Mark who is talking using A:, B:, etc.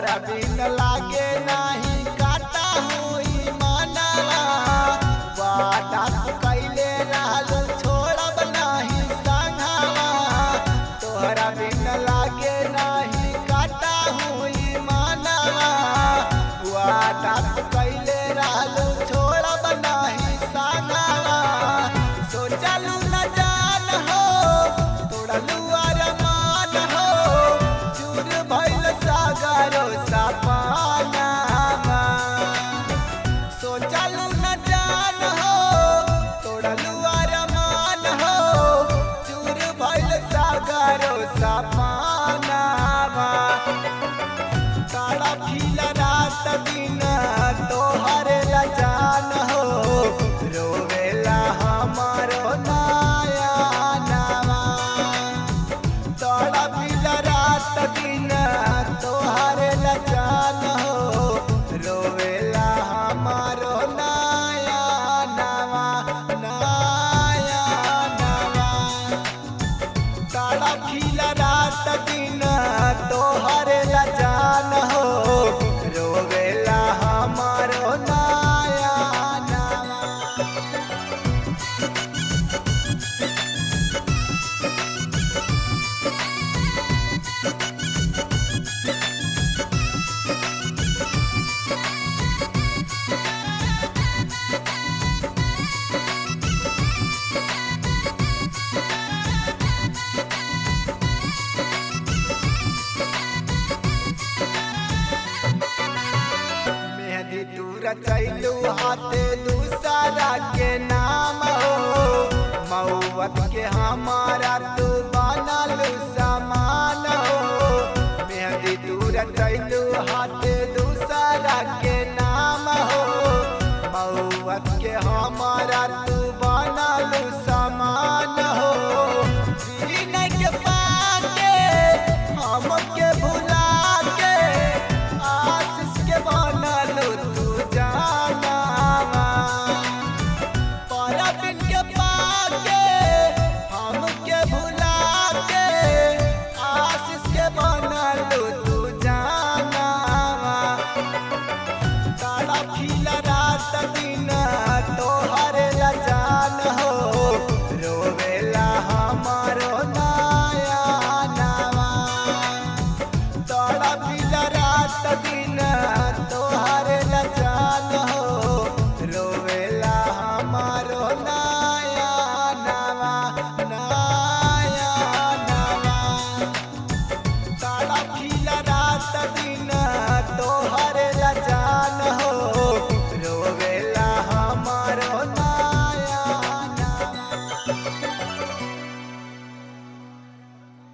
A: तोहरा बिन लागे नाही काटा हुई मनवा वादा तू कैले रहलू छोड़ब नाही संघवा तोहरा बिन लागे नाही काटा हुई मनवा वादा तू कैले रहलू छोड़ब नाही संघवा सोचलू न जान हो तोड़लू अरमान हो चूर भइल सागरो सपनावा सोचलू न जान हो तोड़लू अरमान हो चूर भइल सागरो सपनावा तारा फील रात दिन तोहर लजान हो रोवेला हमारो नाया नावा तारा फील रात दिन तोहर लजान हो रोवेला हमारो नाया नावा नाया नावा तारा खिल रात दिन तोहर लजान हो रोवेला हमारो नाया नावा मेहंदी दूर चैलू हाथे दूसरा के नाम हो मऊवत के हमारा तू बनलू समान हो मेहंदी दूर चैलू हाथे दूसरा के नाम हो मऊवत के हमारा